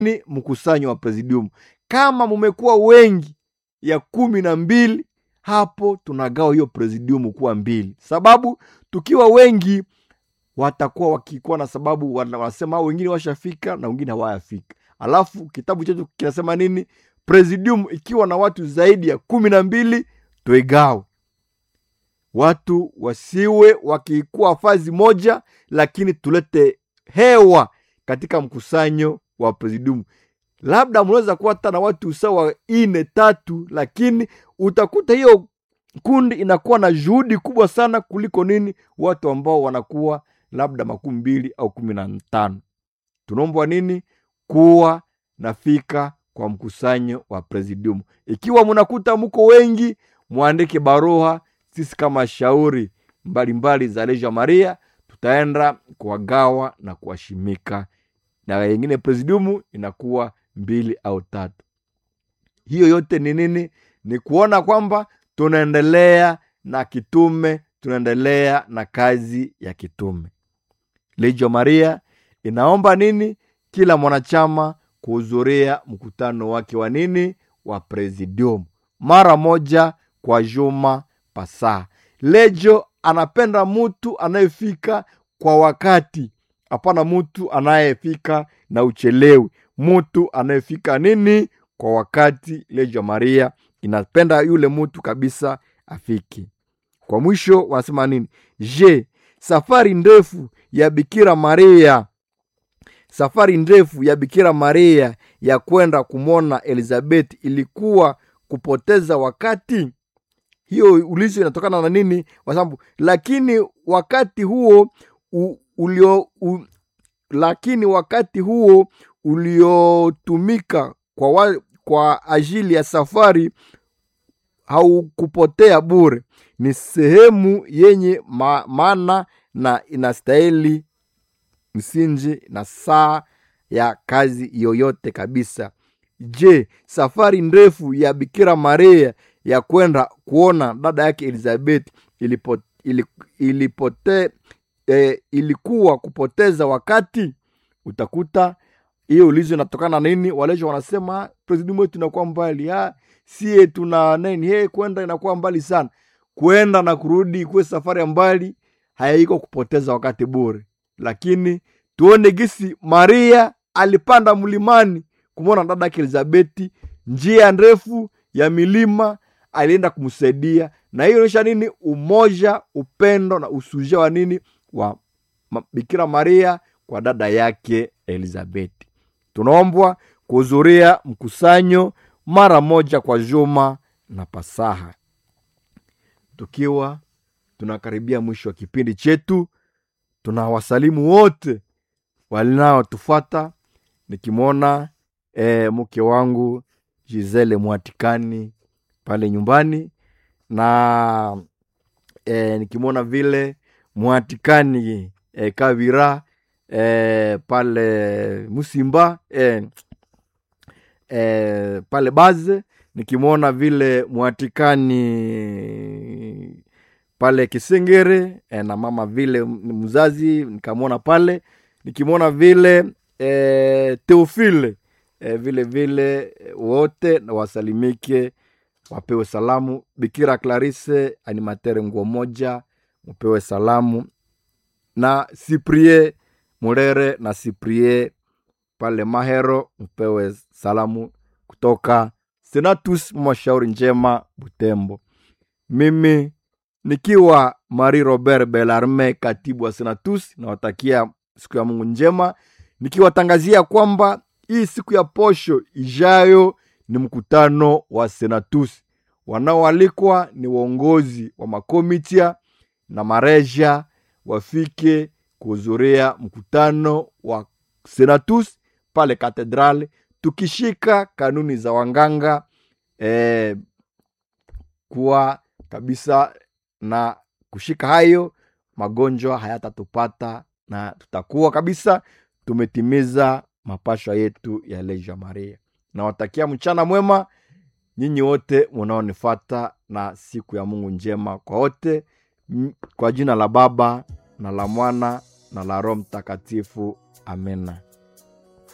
ni mkusanyo wa presidium. Kama mumekuwa wengi ya kumi na mbili, hapo tunagawa hiyo presidium kuwa mbili, sababu tukiwa wengi watakuwa wakikuwa na sababu wana- wanasema "Ah, wengine washafika na wengine hawayafika. Alafu kitabu chetu kinasema nini? Presidium ikiwa na watu zaidi ya kumi na mbili tuigawe, watu wasiwe wakikuwa fazi moja, lakini tulete hewa katika mkusanyo wa presidium. Labda mnaweza kuwa hata na watu sawa ine tatu, lakini utakuta hiyo kundi inakuwa na juhudi kubwa sana kuliko nini watu ambao wanakuwa labda makumi mbili au kumi na tano. Tunaombwa nini? Kuwa nafika kwa mkusanyo wa presidium. Ikiwa mnakuta mko wengi, mwandike barua. Sisi kama shauri mbalimbali za Legia Maria tutaenda kuwagawa na kuwashimika, na wengine presidium inakuwa mbili au tatu. Hiyo yote ni nini? Ni kuona kwamba tunaendelea na kitume, tunaendelea na kazi ya kitume. Legio Maria inaomba nini? Kila mwanachama kuhudhuria mkutano wake wa nini, wa presidium mara moja kwa juma pasaa. Legio anapenda mutu anayefika kwa wakati, hapana mutu anayefika na uchelewi, mutu anayefika nini kwa wakati. Legio Maria inapenda yule mutu kabisa afiki. Kwa mwisho wanasema nini? Je, safari ndefu ya Bikira Maria, safari ndefu ya Bikira Maria ya kwenda kumwona Elizabeth ilikuwa kupoteza wakati? Hiyo ulizo inatokana na nini? Kwa sababu lakini wakati huo u, ulio u, lakini wakati huo uliotumika kwa, wa, kwa ajili ya safari haukupotea bure, ni sehemu yenye ma, maana na inastahili msingi na saa ya kazi yoyote kabisa. Je, safari ndefu ya Bikira Maria ya kwenda kuona dada yake Elizabeth ilipo, ili, ilipote, eh, ilikuwa kupoteza wakati? Utakuta hiyo ulizo inatokana na nini? Walejo wanasema presidium wetu inakuwa mbali, ah, sie tuna nini, he kwenda inakuwa mbali sana. Kwenda na kurudi kuwe safari ya mbali, haiko kupoteza wakati bure. Lakini tuone gisi Maria alipanda mlimani kumwona dada yake Elizabeti, njia ndefu ya milima alienda kumsaidia, na hiyo inaonyesha nini? Umoja, upendo na usuja wa nini wa ma- Bikira Maria kwa dada yake Elizabeti. Tunaombwa kuhudhuria mkusanyo mara moja kwa juma na Pasaha. Tukiwa tunakaribia mwisho wa kipindi chetu, tunawasalimu wote walinaotufuata, nikimwona e, mke wangu Gisele Mwatikani pale nyumbani na e, nikimwona vile Mwatikani e, Kavira e, pale Musimba e, e, pale Baze, nikimwona vile Mwatikani pale Kisengere e, na mama vile m- mzazi nikamwona pale, nikimwona vile e, Teofile e, vile vile e, wote na wasalimike wapewe salamu. Bikira Clarisse animatere nguo moja, mupewe salamu na Siprie Murere na Siprie pale Mahero, mpewe salamu kutoka Senatus Mashauri Njema Butembo. Mimi nikiwa Marie Robert Belarme, katibu wa Senatus, nawatakia siku ya Mungu njema, nikiwatangazia kwamba hii siku ya posho ijayo ni mkutano wa Senatus. Wanaoalikwa ni waongozi wa makomitia na mareja wafike kuhudhuria mkutano wa Senatus pale katedrali, tukishika kanuni za wanganga eh, kuwa kabisa na kushika hayo magonjwa hayatatupata na tutakuwa kabisa tumetimiza mapashwa yetu ya Legia Maria. Nawatakia mchana mwema nyinyi wote munaonifata na siku ya Mungu njema kwa wote, M- kwa jina la Baba na la Mwana na la Roho Mtakatifu, amena.